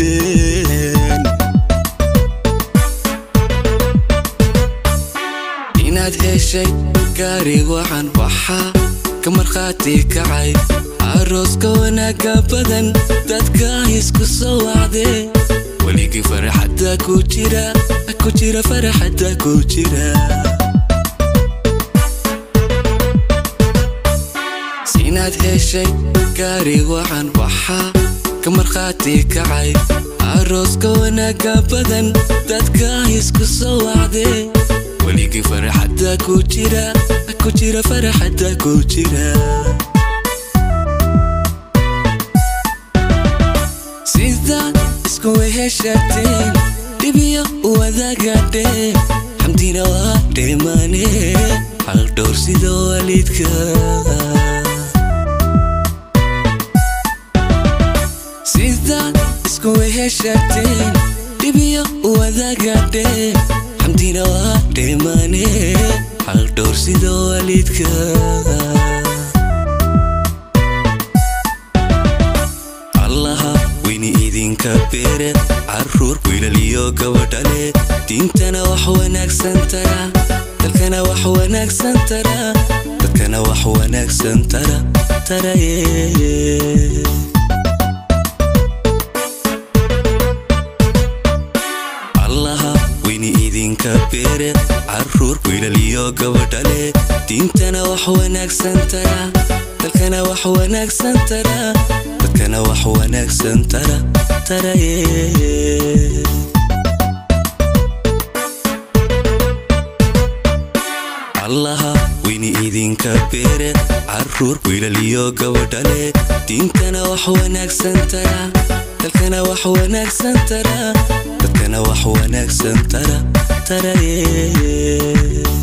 jirteen inaad heshay gaari waxaan waxaa ka markhaati kacay arooska wanaaga badan dadka isku soo wacdee weligii faraxadda ku jira ku jira faraxadda ku jira inaad heshay gaari waxaan waxaa ka markhaati kacay arooska wanaaga badan dadka isku soo wacdee weligii faraxadda ku jira ku jira faraxadda ku jira sidaad isku weheshateen dhibiyo wadaagadheen xamdina waa dheemaane hal dhowr sida waalidka sidaad isku weheshateen dhibiyo wadaagadheen xamdina waa dheemaane hal dhowr sida waalidka allaha weyni idinka beere caruur wiilaliyo gabadhale diintana wax wanaagsan tara dalkana wax wanaagsan tara dadkana wax wanaagsan tara taraye allaha weyni idinka beere caruur wiilaliyo gabadhale diintana wax wanaagsan tara dalkana wax wanaagsan tara dadkana wax wanaagsan tara taraye allaha weyni idinka beere caruur wiilaliyo gabadhale diintana wax wanaagsan tara dalkana wax wanaagsan tara dadkana wax wanaagsan tara taraye allaha weyni idinka beere caruur wiilaliyo gabadhale diintana wax wanaagsan tara dalkana wax wanaagsan tara dadkana wax wanaagsan tara allaha weyni idinka beere caruur wiilaliyo gabadhale diintana wax wanaagsan tara dalkana wax wanaagsan tara dadkana wax wanaagsan tara taraye